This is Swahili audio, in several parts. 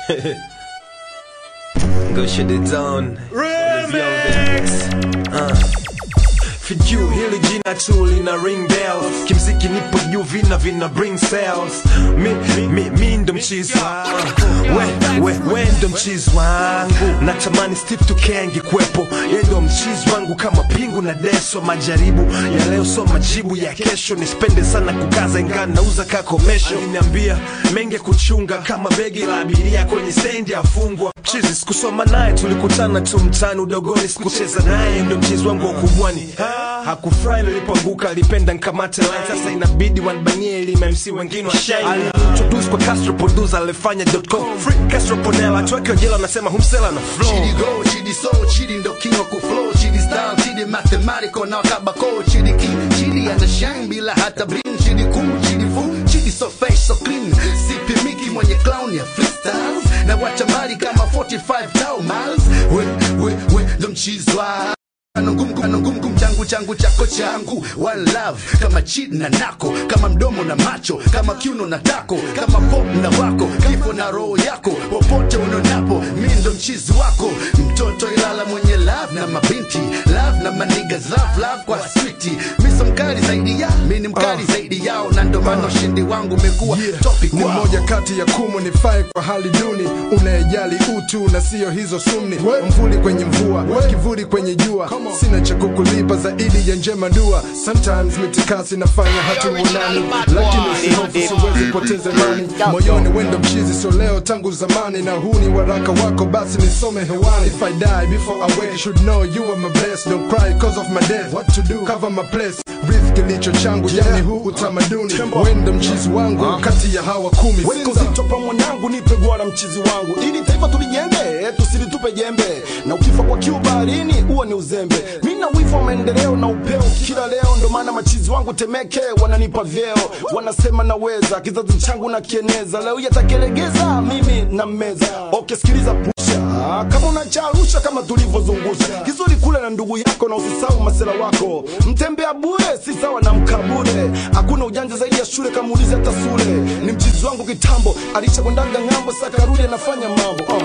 Go shut it down. Remix. Uh. Fiju hili jina tu lina ring bells kimziki nipo juu vina vina bring sales mi, mi, mi ndo mchizi wangu we, we, we ndo mchizi wangu natamani Steve Tuke angekuwepo ye ndo mchizi wangu kama pingu na deso majaribu ya leo so majibu ya kesho nispende sana kukaza ingaa nauza kakomesho aliniambia menge kuchunga kama begi la abiria kwenye stendi afungwa mchizi sikusoma naye tulikutana tu mtani udogoni sikucheza naye ndo mchizi wangu wa ukubwani hakufurahi nilipoanguka alipenda nkamate line sasa inabidi wanbanie ili MC wengine washine alintroduce kwa Castro producer alifanya .com free Castro Ponela tuweke jela wanasema humsela na flow Chidi go, chidi soul, chidi ndo king wa kuflow Chidi style, chidi mathematical na kabako Chidi king, chidi ana shine bila hata bling Chidi cool, chidi fool, chidi so fresh, so clean Sipi Miki mwenye clown ya freestyles Na wacha mali kama 45 tau miles We, we, we, ndo mchizwa anongumgum changu changu chako changu one love kama chid na nako kama mdomo na macho kama kiuno na tako kama pop na wako kifo na roho yako popote unonapo mi ndo mchizi wako mtoto ilala mwenye love na mabinti love na maniga love love kwa switi mi so mkali zaidi ya mi ni mkali zaidi yao na ndo maana ushindi wangu umekuwa Yeah. topic ni wao. moja kati ya kumu nifae kwa hali duni unayejali utu na siyo hizo sumni mvuli kwenye mvua kivuli kwenye jua sina cha kukulipa zaidi ya njema dua sometimes mitikasi nafanya hatuonani lakini usihofu siwezi poteza imani moyoni wendo mchizi so leo tangu zamani na huu ni waraka wako basi nisome hewani if I die before I wake you should know you are my best don't cry cause of my death what to do cover my place breathe kilicho changu yani huu utamaduni wendo mchizi wangu kati ya hawa kumi Weka uzito pa mwanangu, nipe gwara mchizi wangu, ili taifa tulijenge, tusilitupe jembe, na ukifa kwa kiu baharini huo ni uzembe. Mimi na wivu wa maendeleo na upeo kila leo, ndo maana machizi wangu Temeke wananipa vyeo, wanasema naweza, kizazi changu na kieneza, leo yatakelegeza mimi na meza. Okay, sikiliza pusha kama unacharusha kama tulivyozungusha kizuri kule na ndugu yako, na usisahau masela wako. Mtembea bure si sawa na mkabure, hakuna ujanja zaidi ya shule, kama ulize hata sule. Ni mchizi wangu kitambo, alishakwendanga ng'ambo, sakarudi anafanya mambo uh.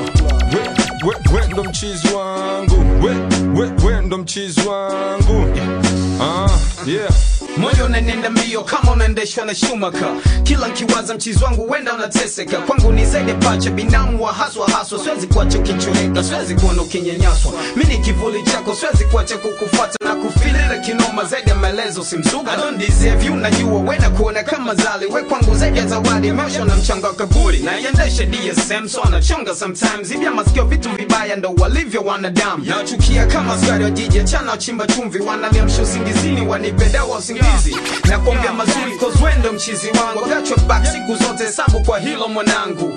we, we, we ndo mchizi wangu we, we, we ndo mchizi wangu ah, yeah. moyo unanenda mbio kama unaendeshwa na shumaka kila nkiwaza mchizi wangu wenda unateseka kwangu ni zaidi ya pacha binamu wa haswa haswa siwezi kuacha ukichoreka siwezi kuona ukinyanyaswa mi ni kivuli chako siwezi kuacha kukufuata na kufilira kinoma zaidi ya maelezo simsuga I don't deserve you najua wena kuona kama zali we kwangu zaidi ya zawadi maisha na mchanga wa kaburi na iendeshe DSM so anachonga sometimes hivya masikio vitu vibaya ndo walivyo wanadamu nachukia kama askari wa jiji achana wachimba chumvi wananiamsha usingizini wanipe dawa usingizi na kuambia mazuri cause we ndo mchizi wangu gachwa back siku zote hesabu kwa hilo mwanangu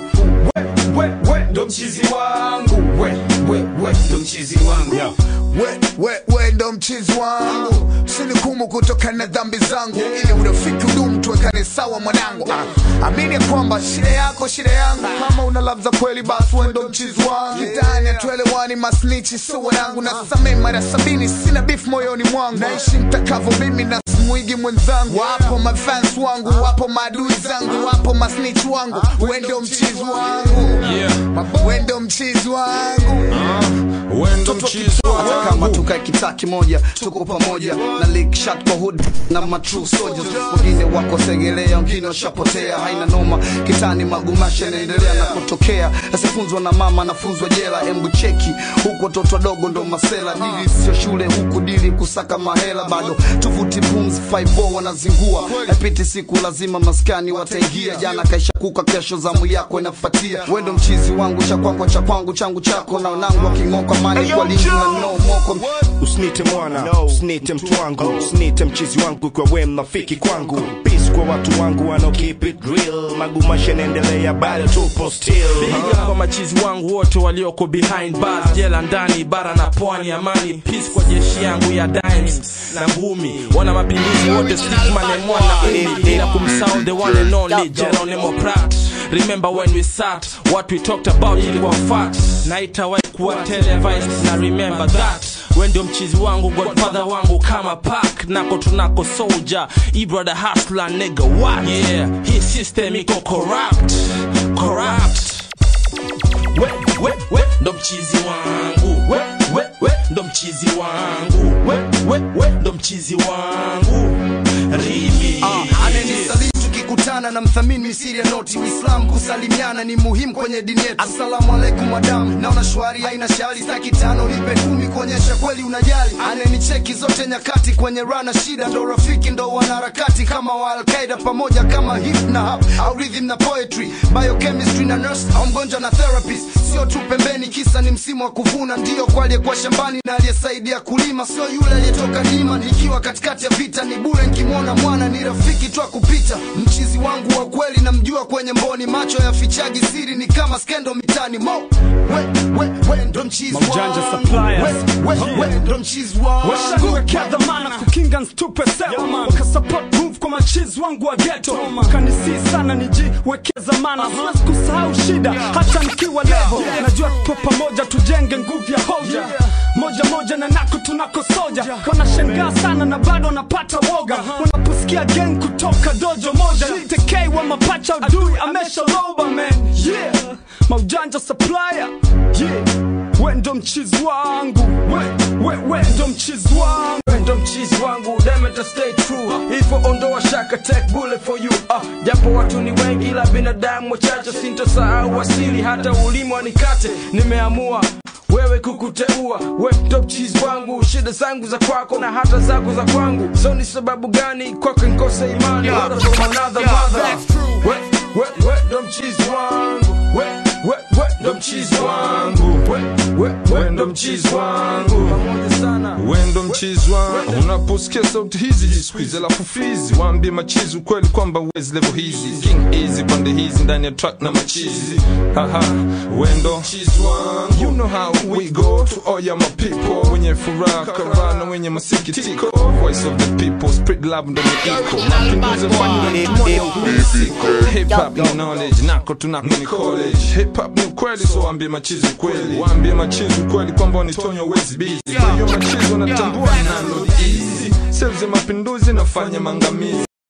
we, we, we ndo mchizi wangu we, we, we ndo mchizi wangu we, we, we ndo mchizi wangu sinikumu kutoka na dhambi zangu ili urafiki udumu tuwekane sawa mwanangu ah, amini ya kwamba shida yako shida yangu kama una love za kweli basi we ndo mchizi wangu kitani atuelewani masnichi so wanangu na samee mara sabini sina beef moyoni mwangu naishi mtakavo mimi na mwigi mwenzangu wapo mafans wangu wapo maadui zangu wapo masnich wangu we ndo mchizi wangu we ndo mchizi wangu we ndo mchizi hata kama wangu tukae kitaa kimoja tuko pamoja na lick shot kwa hood na ma true soldiers wengine wako segelea wengine washapotea haina noma kitani magumasha yanaendelea na kutokea asifunzwa na mama anafunzwa jela embu cheki huku watoto wadogo ndo masela dili sio shule huku dili kusaka mahela bado tuvuti pumzi 54 wanazingua epiti siku lazima maskani wataingia jana kaisha kuka kesho zamu yako inafuatia wendo mchizi wangu cha kwako cha kwangu changu chako na nangu aking'oka mani kwa lingi na no moko usinite mwana usinite mtu wangu usinite mchizi wangu kwa we mnafiki kwangu peace kwa watu wangu wanao keep it real magumasha yanaendelea bado tupo still Piga kwa machizi wangu wote walioko behind bars, jela ndani, bara na pwani, amani peace kwa jeshi yangu ya dimes na ngumi, wana mapinduzi wote, stickman and mwana umi, bila kumsahau the one and only Geronimo Pratt. Remember when we sat, what we talked about ilikuwa fact, na itawahi kuwa televised, na remember that we ndio mchizi wangu godfather wangu kama pak nako tunako soldier e brother hustler nigga what yeah hii system iko corrupt corrupt we we we ndo mchizi wangu we we we ndo mchizi wangu we we we ndo mchizi wangu rimi anenisalii tukikutana na mthamini misiri ya noti uislam kusalimiana ni muhimu kwenye dini yetu assalamu alaikum madam naona shwari haina shari staki tano nipe kumi kuonyesha kweli unajali anenicheki zote nyakati kwenye rana shida ndo rafiki ndo wanaharakati kama wa alqaida pamoja kama hip na hap au rhythm na poetry biochemistry na nurse au mgonjwa na therapist sio tu pembeni kisa ni msimu wa kuvuna ndio kwa aliyekuwa shambani na aliyesaidia kulima sio yule aliyetoka lima nikiwa katikati ya vita ni bure nkimwona mwana ni rafiki tu kupita mchizi wangu wa kweli namjua kwenye mboni macho ya fichagi siri ni kama skendo mitani mo we, we, we ndo mchizi Maujanja wangu suppliers. we, we, we ndo mchizi wangu washaniwekea dhamana kukinga nstupe sewa wakasupport move kwa machizi wangu wa geto kanisii sana nijiwekea zamana siwezi kusahau shida hata nikiwa levo najua tupo pamoja tujenge nguvu ya hoja moja moja na nako tunako soja wanashangaa sana na bado wanapata woga wanaposikia gang kutoka dojo moja tekei wa mapacha udui ameshaloba man yeah maujanja supplier yeah we ndo mchizi wangu we, we, we ndo mchizi wangu We ndo mchizi wangu demeta stay true hivyo ondoa shaka take bullet for you ah, japo watu ni wengi ila binadamu wachache sintosahau asili hata ulimi wanikate nimeamua wewe kukuteua we ndo mchizi wangu shida zangu za kwako na hata zako za kwangu so ni sababu gani kwako nkose imani Order from another mother. we, we, we ndo mchizi wangu we, we, we ndo mchizi wangu we, we, we ndo mchizi wangu pamoja sana wendo mchizi wangu unaposikia sauti hizi jisquiz alafu fizi waambie machizi ukweli kwamba uwezi levo hizi king easy pande hizi ndani ya track na machizi haha wendo mchizi wangu you know how we go to all ya my people wenye furaha karana wenye masikitiko voice of the people spread love ndo iko mapinduzi fanya moyo ulisiko hip hop ni knowledge nako tunako ni college hip hop ni ukweli so waambie machizi ukweli waambie machizi ukweli kwamba wanitonyo wezi busy kwa hiyo machizi wanatambua nalo ni easy sales ya mapinduzi nafanya mangamizi